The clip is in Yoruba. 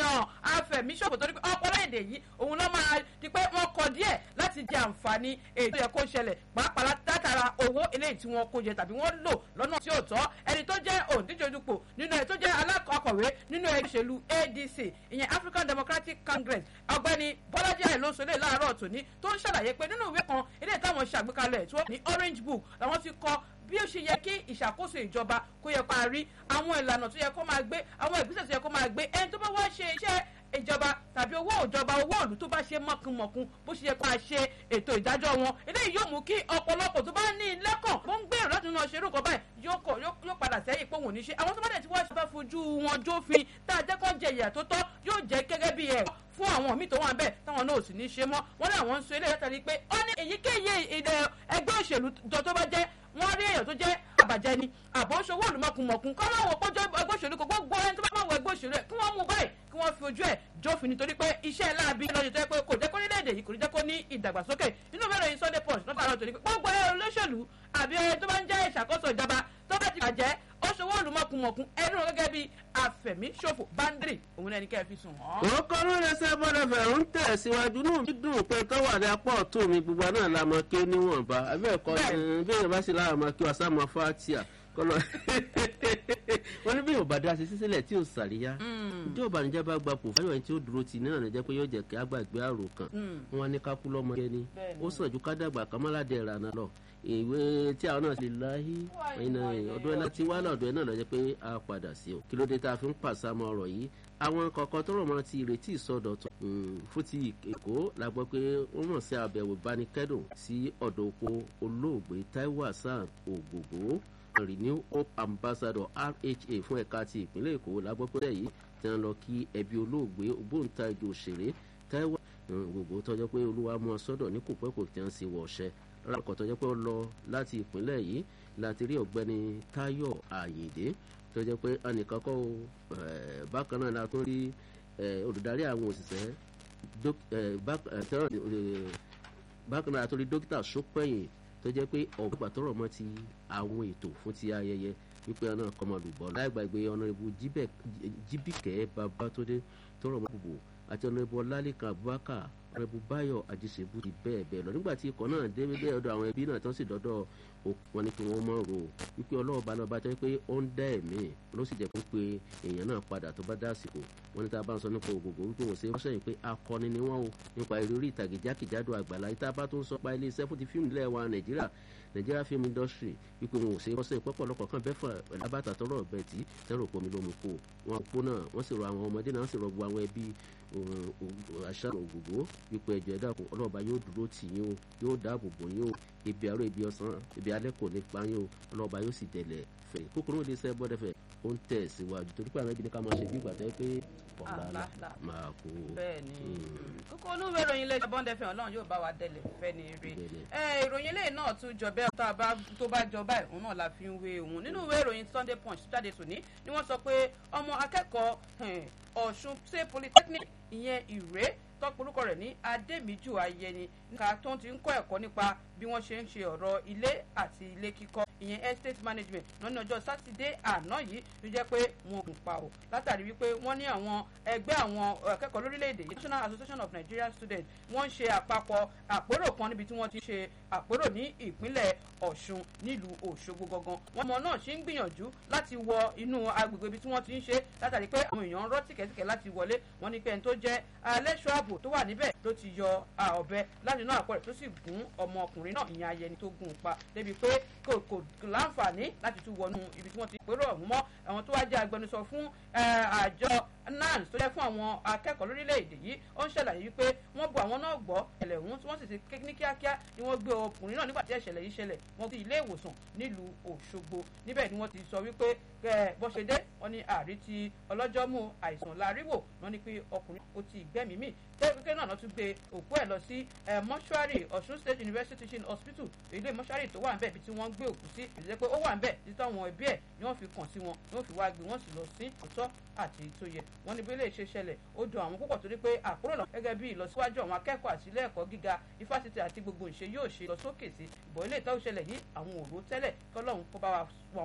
yan afẹ̀míṣòfò torí pé ọpọlọ èdè yìí òun ló máa di pé wọ́n kọ díẹ̀ láti jẹ àǹfààní ètò yẹ kó ṣẹlẹ̀ pàápàá látara owó eléyìí tí wọ́n kó jẹ tàbí wọ́n lò lọ́nà tí ò tọ́ ẹni tó jẹ́ òǹdíje dupò nínú ẹ̀ tó jẹ́ alákọ̀ọ́kọ̀wé nínú ẹgbẹ́ òṣèlú adc ìyẹn african democratic congress ọ̀gbẹ́ni bọ́lájí àìlóṣọlẹ̀ láàárọ̀ tòní tó ń ṣàlàyé pé nínú ìwé kan eléyìí táwọn ṣàgbékalẹ̀ tí wọ́n ní orange book làwọn ti kọ bí ó ṣe yẹ kí ìṣàkóso ìjọba kó yẹ kó a rí àwọn ìlànà tó yẹ kó máa gbé àwọn ìgbésẹ̀ tó yẹ kó máa gbé ẹni tó bá wá ṣe iṣẹ́ ìjọba tàbí owó ìjọba owó ìlú tó bá ṣe mọ̀kùnmọ̀kùn bó ṣe yẹ kó a ṣe ètò ìdájọ́ wọn eléyìí yóò mú kí ọ̀pọ̀lọpọ̀ tó bá ní lẹ́kàn bó ń gbèrò láti náà ṣerú kan báyìí yóò padà sẹ́yìn pé òun ò ní ṣe àwọn tó bá dẹ̀ ti wá ṣe bá fojú wọn jófin tá a jẹ́ kó jẹ ìyà tó tọ́ yóò jẹ́ gẹ́gẹ́ bí ẹ̀ fún àwọn míì tó wà bẹ́ẹ̀ táwọn náà ò sì ní ṣe mọ́ wọ́n ní àwọn ń sọ eléyìí látàrí pé ó ní èyíkéyìí ẹgbẹ́ òṣèlú tó bá jẹ́ wọ́n rí èèyàn tó jẹ́ àbàjẹ́ ni àbọ̀ ń ṣòwò olùmọ̀kùnmọ̀kùn kọ́ máa wọ pọ́jọ́ ẹgbẹ́ òṣèlú kò gbogbo ẹni tó bá máa wọ ẹgbẹ́ òṣèlú ẹ̀ kí wọ́n mú báyìí kí wọ́n fi ojú ẹ̀ jófin nítorí pé iṣẹ́ láabi lọ́jọ́ tó yẹ pé kò jẹ́ kó nílẹ̀-èdè yìí kò ní jẹ́ kó ní ìdàgbàsókè nínú bẹ́ẹ̀ lóyún sunday punch lọ́tà àrọ̀ torí pé gbogbo ẹ̀ olóṣèlú àbí ẹni tó bá ń jẹ́ ìṣàkóso ìjọba tó bá ti bàjẹ́ ó ṣòwò olùmọ̀kùnmọ̀kùn ẹnu gẹ́gẹ́ bí àfẹ̀míṣòfò báńdírì òun ẹni kẹ́ ẹ fi sùn wọ́n. ó kọ́ ló lè ṣe bọ́dọ̀ fẹ̀rù ń tẹ̀ síwájú náà mi dùn pé tó wà ní apá ọ̀tún mi gbogbo náà la mọ kí ó níwọ̀nba abẹ́ẹ̀kọ́ bí èèyàn bá sì lára mọ kí wàá sá mọ fátíà kọlọ wọn ní bí yóò bá dá sí sísílẹ̀ tí ò sàríyá tí ò bá níjẹ́ bá gba pò fáyọ̀ ẹni tí ó dúró tì náà níjẹ́ pé yóò jẹ́ kí àgbàgbé àrò kan wọn ní kákú lọ́mọ yẹn ni ó sàn ju kádàgbà kàmálàdé ìrànà lọ ìwé tí àwọn náà ti láyé ọdún ẹ̀ láti wá lọ́dún ẹ̀ náà lọ́jọ́ pé a padà sí o kí ló dé tá a fi ń pàṣàmọ́ ọ̀rọ̀ yìí àwọn kọ̀ọ̀kan tó rọ̀ mọ́ ti ìrètí ìsọdọ̀tun fún ti èkó la gbọ́ pé wọ́n mọ̀ sí àbẹ̀wò ìbánikẹ́dùn sí ọ̀dọ̀ oko olóògbé taiwo hasan ògògó renew hope ambassador rha fún ẹ̀ka ti ìpínlẹ̀ èkó la gbọ́ pé yìí ti ń lọ kí ẹbí olóògbé ògbóǹtarìgì òṣèré taiwo ògògó tọ́jọ́ pé olúwa mú ọ sọ́dọ̀ ní kò pẹ́ kò tí wọ́n sì wọ̀ ọ̀ṣẹ́ rákọ̀ tọ́jọ́ pé ó lọ láti ìpínlẹ̀ yìí láti rí ọ̀gbẹ́ni táyọ̀ àyèdè tó jẹ́ pé ẹnìkan kọ́ bákan náà la tún rí olùdarí àwọn òṣìṣẹ́ bákan náà la tún rí dókítà sópẹ́yìn tó jẹ́ pé ọ̀gbà tọrọ mọ́ ti àwọn ètò fún ti ayẹyẹ wípé ọ̀nà kọmọlùbọ̀ láì gbàgbé ọ̀nàrẹ́bù jíbìkẹ́ babatódé tọrọ mọ́ gbogbo àti ọ̀nàrẹ́bù ọlálẹ́kan abubakar ọ̀nàrẹ́bù báyọ̀ àjíṣebú ti bẹ́ẹ̀ bẹ́ẹ̀ lọ nígbà tí ikọ̀ náà dé bẹ́ẹ̀ ọ̀dọ̀ àwọn ẹbí náà tán sì dọ́dọ̀ wọn ni kí wọ́n mọ̀ ro wípé ọlọ́ọ̀bá náà bá jẹ́ pé ó ń dá ẹ̀mí ló sì jẹ́ pé èèyàn náà padà tó bá dá àsìkò wọn ní tá a bá ń sọ nípa ògògò wípé wọ́n ṣe wọ́n sẹ́yìn pé akọni ni wọ́n o nípa eré orí ìtàgé jákèjádò àgbàlá yìí tá a bá tó ń sọ pa ilé iṣẹ́ fún ti fíìmù ilẹ̀ wa nàìjíríà nàìjíríà film industry wípé wọn ò ṣe wọ́n sẹ́yìn pọ́pọ́lọpọ̀ kan bẹ́ẹ̀ fún alábàtà tọrọ ọ̀bẹ tí tẹ́rọ pomi ló mú kó wọn kó náà wọ́n sì rọ àwọn ọmọdé náà wọ́n sì rọ gbogbo àwọn ẹbí àṣà ògògó wípé ẹjọ́ ẹ̀dá ọlọ́ọ̀bá yóò dúró tì yín o yóò dáàbò bò yín o ibi àárọ̀ ibi ọ̀sán ibi alẹ́ kò ní pa yín o ọlọ́ọ̀bá yóò sì dẹ̀lẹ̀ fẹ̀ kókòrò òde sẹ́ bọ́dẹ̀fẹ̀ ó ń tẹ̀ síwájú torí pé àwọn ibi ní ká máa ṣe bí ìgbà tẹ́ pé ọ̀la máa kó. bẹ́ẹ̀ni kókó olúwe ìròyìn ilé ìjọba ọ̀ndẹ̀fẹ̀ ọlọ́run yóò bá wa dẹ̀lẹ̀ fẹ́ ni ire ìròyìn ilé náà tún jọ bẹ́ẹ̀ tó bá jọ báyìí òun náà la fi ń wé òun nínú ìwé ìròyìn sunday punch jáde tòní ni wọ́n sọ pé ọmọ akẹ́kọ̀ọ́ ọ̀ṣun state polytechnic ìyẹn ìrè tọpọlùkọ rẹ̀ ní adémíjù ayẹni níka tó ti ń kọ́ ẹ̀kọ́ nípa bí wọ́n ṣe ń ṣe ọ̀rọ̀ ilé àti ilé kíkọ́ ìyẹn estate management lọ́nà ọjọ́ sátidé àná yìí ló jẹ́ pé wọn kò pa ò látàrí wípé wọ́n ní àwọn ẹgbẹ́ àwọn akẹ́kọ̀ọ́ lórílẹ̀‐èdè yìí national association of nigerian students wọ́n ń ṣe àpapọ̀ àpérò kan níbi tí wọ́n ti ṣe àpérò ní ìpínlẹ̀ ọ̀ṣun nílùú òṣogbo gangan wọn mọ náà ṣe ń gbìyànjú láti wọ inú agbègbè ibi tí wọ́n ti ń ṣe látàrí pé àwọn èèyàn ń rọ́ tìkẹ́tìkẹ́ láti wọlé wọn ní pé ẹni tó jẹ́ alẹ́ṣọ́ ààbò tó wà níbẹ̀ ló ti yọ ọ̀bẹ láti inú àpò rẹ̀ tó sì gún ọmọkùnrin náà ìyẹn ayẹni tó gún un pa débi pé kò kò láǹfààní láti tún wọnú ibi tí wọ́n ti pérò ọ̀hún mọ́ àwọn tó wá jẹ́ agbẹnusọ fún àjọ nans tó jẹ́ fún àwọn akẹ́kọ̀ọ́ lórílẹ̀‐èdè yìí ó ń ṣàlàyé wípé wọ́n bu àwọn náà gbọ́ ẹ̀lẹ̀ ọ̀hún tí wọ́n sì ti ní kíákíá ni wọ́n gbé ọkùnrin náà nígbà tí ẹ̀ṣẹ̀lẹ̀ yìí ṣẹlẹ̀ wọ́n ti ilé ìwòsàn nílùú òṣogbo níbẹ̀ ni wọ́n ti sọ wípé bó ṣe dé wọ́n ní àrí ti ọlọ́jọ́ mú àìsàn láríwò wọ́n ní pé ọkùnrin ó ti gbẹ́mìí mì tẹ́kẹ́ náà tún gbé òkú ẹ̀ lọ sí mọ́ṣúárì ọ̀ṣun state university teaching hospital ilé mọ́ṣúárì tó wà ń bẹ̀ ibi tí wọ́n ń gbé òkú sí ìdílé pé ó wà ń bẹ̀ títí àwọn ẹbí ẹ̀ ni wọ́n fi kàn sí wọn ni wọ́n fi wá gbé wọ́n sì lọ sí ọ̀tọ̀ àti tó yẹ wọ́n ní bí ilé ìṣe ṣẹlẹ̀ ó dùn àwọn púpọ̀ torí pé àkúrò náà gẹ́gẹ́ bí ìlọsíwájú àwọn akẹ́kọ̀ọ́ àti ilé ẹ̀kọ́ gíga ifásitì àti gbogbo ìṣe yóò ṣe lọ sókè sí ìbọ̀ ilé ìtọ́jú ṣẹlẹ̀ yìí àwọn òró tẹ́lẹ̀ kọ́lọ́hún kó bá wa